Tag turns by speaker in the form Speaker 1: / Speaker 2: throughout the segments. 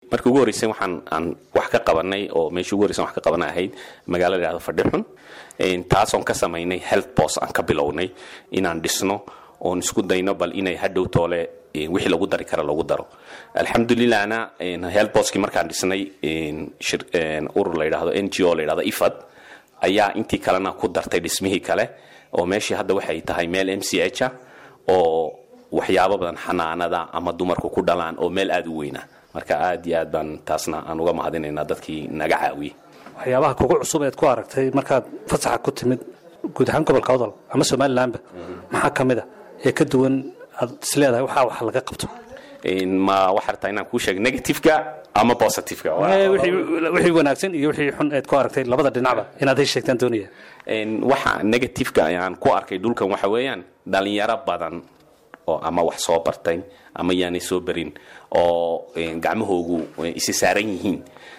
Speaker 1: marka ugu horreysay waxaan aan wax ka qabanay oo meeshii ugu horreysan wax ka qabanay ahayd magaalo la yidhahdo fadhixun taasoon ka samaynay health post aan ka bilownay inaan dhisno oon isku dayno bal inay hadhow toole wixii lagu dari kara lagu daro alxamdulilahna health postkii markaan dhisnay urur la yidhahdo n g o la yidhahdo ifad ayaa intii kalena ku dartay dhismihii kale oo meeshii hadda waxay tahay meel m c h a oo waxyaabo badan xanaanada ama dumarku ku dhalaan oo meel aada u weyna marka aad iyo aad baan taasna aan uga mahadinaynaa dadkii naga caawiyey
Speaker 2: waxyaabaha kugu cusub eed ku aragtay markaad fasaxa ku timid guud ahaan gobolka odol ama somalilanba maxaa ka mid a ee ka duwan aad isleedahay waxaa wax laga qabto
Speaker 1: ma waxaa rabtaa inaan kuu sheego negativeka ama positiveka
Speaker 2: wixii wanaagsan iyo wixii xun eed ku aragtay labada dhinacba inaad hay sheegtaan doonaya
Speaker 1: waxa negativeka aan ku arkay dhulkan waxa weeyaan dhalinyaro badan oo ama wax soo bartay ama yaanay soo barin oo gacmahoogu isi saaran yihiin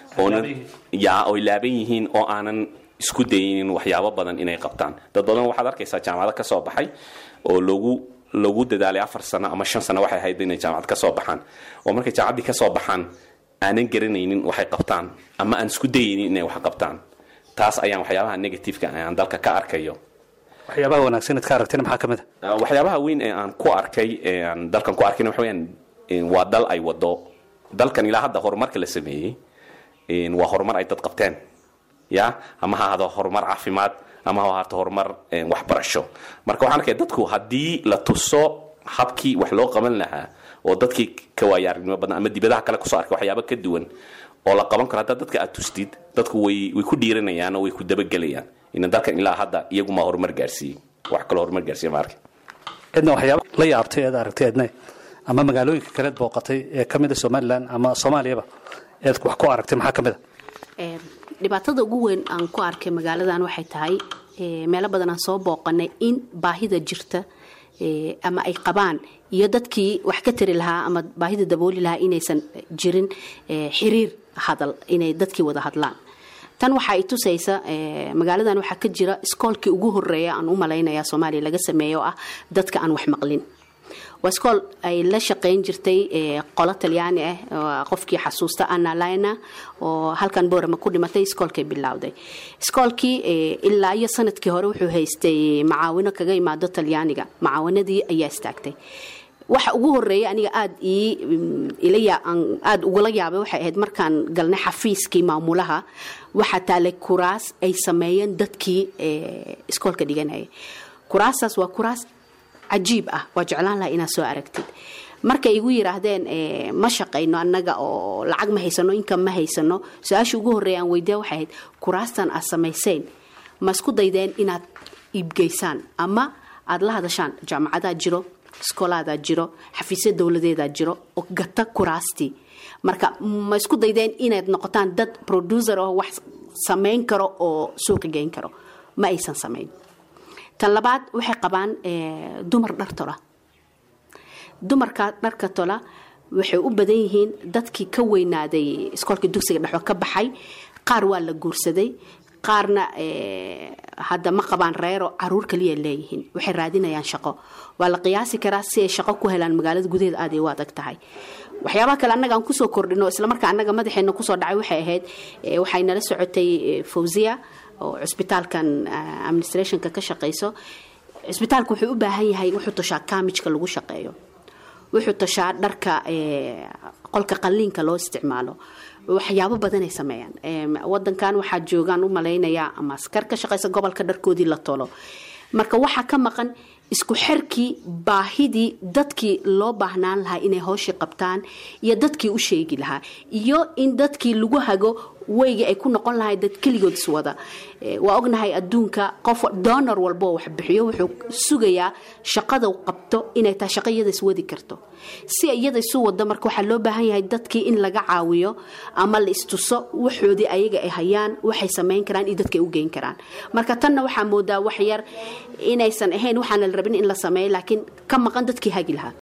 Speaker 1: ya oy laaban yihiin oo aanan isku daynin waxyaabo badan inay qabtaan dad badan waxaad arkaysaa jaamacado ka soo baxay oo lagu lagu dadaalay afar sano ama shan sano waxay ahayd inay jaamacad ka soo baxaan oo markay jaamacaddii ka soo baxaan aanan garanaynin waxay qabtaan ama aan isku dayaynin inay wax qabtaan taas ayaan waxyaabaha negativeka aan dalka ka arkayo
Speaker 2: waxyaabaha wanaagsan eed ka aragtayna maxaa ka mid
Speaker 1: a waxyaabaha weyn ee aan ku arkay ee aan dalkan ku arkayna waxa weyaan waa dal ay wado dalkan ilaa hadda horumarka la sameeyey waa horumar ay dad qabteen ya ama ha ahado horumar caafimaad ama ha ahaato horumar waxbarasho marka waxaan arkaya dadku haddii la tuso habkii wax loo qaban lahaa oo dadkii ka waaya aragnimo badan ama dibadaha kale kusoo arkay waxyaaba ka duwan oo la qaban karo haddaa dadka aad tustid dadku way way ku dhiiranayaan oo way ku dabagelayaan ina dalkan ilaa hadda iyaguma horumar gaarsiiyey wax kaloo horumar gaarsiiya ma arkin
Speaker 2: cidna waxyaaba la yaabtay eed aragtay eedna ama magaalooyinka kaleed booqatay ee ka mid a somalilan ama soomaaliyaba eed wax ku aragtay maxaa ka mid a
Speaker 3: dhibaatada ugu weyn aan ku arkay magaaladan waxay tahay meelo badan aan soo booqanay in baahida jirta ama ay qabaan iyo dadkii wax ka tari lahaa ama baahida dabooli lahaa inaysan jirin xiriir hadal inay dadkii wada hadlaan tan waxa ay tusaysa magaaladan waxaa ka jira iskoolkii ugu horeeya aan u malaynaya soomaaliya laga sameeyo oo ah dadka aan wax maqlin waa iskool ay la shaqayn jirtay qolo talyaani ah qofkii xasuusta anna lina oo halkan boorama ku dhimatay iskoolkay bilowday iskoolkii ilaa iyo sanadkii hore wuxuu haystay macaawino kaga imaado talyaaniga macaawanadii ayaa istaagtay waxa ugu horeeya aniga aad aada ugula yaabay waxay ahayd markaan galnay xafiiskii maamulaha waxaa taalay kuraas ay sameeyeen dadkii iskoolka dhiganaya kuraastaas waa kuraas cajiib ah waa jeclaan laha inaad soo aragtid markay igu yiraahdeen ma shaqayno annaga oo lacag ma haysano inkan ma haysano su-aashii ugu horreeya aan weydiya waxay ahayd kuraastan aad samayseen ma isku daydeen inaad iibgeysaan ama aada la hadashaan jaamacadaa jiro iskoolaadaa jiro xafiisya dowladeedaa jiro oo gata kuraastii marka ma isku daydeen inaad noqotaan dad producer oo wax samayn karo oo suuqa geyn karo ma aysan samayn tan labaad waxay qabaan dumar dhar tola dumarka dharka tola waxay u badan yihiin dadkii ka weynaaday iskoolkii dugsiga dhexo ka baxay qaar waa la guursaday qaarna hadda ma qabaan reero caruur kaliya leeyihiin waxay raadinayaan shaqo waa la qiyaasi karaa si ay shaqo ku helaan magaalada gudaheeda aad ay u adag tahay waxyaabaha kale annaga aan kusoo kordhino islamarkaa annaga madaxeena kusoo dhacay waxay ahayd waxay nala socotay fawziya oo cusbitaalkan administrationka ka shaqayso cusbitaalku wuxuu u baahan yahay wuxuu tashaa kaamijka lagu shaqeeyo wuxuu tashaa dharka qolka qalliinka loo isticmaalo waxyaabo badanay sameeyaan wadankan waxaa joogaan u malaynayaa ama askar ka shaqaysa gobolka dharkoodii la tolo marka waxaa ka maqan isku xerkii baahidii dadkii loo baahnaan lahaa inay howshii qabtaan iyo dadkii u sheegi lahaa iyo in dadkii lagu hago weygii ay ku noqon lahay dad keligood iswada waa ognahay adduunka qof donor walboo wax bixiyo wuxuu sugayaa shaqada qabto inay tahay shaqo iyada iswadi karto si iyada isu wado marka waxaa loo baahan yahay dadkii in laga caawiyo ama la istuso waxoodii ayaga ay hayaan waxay samayn karaan iyo dadka ay u geyn karaan marka tanna waxaa moodaa wax yar inaysan ahayn waxaana la rabin in la sameeyo laakiin ka maqan dadkii hagi lahaa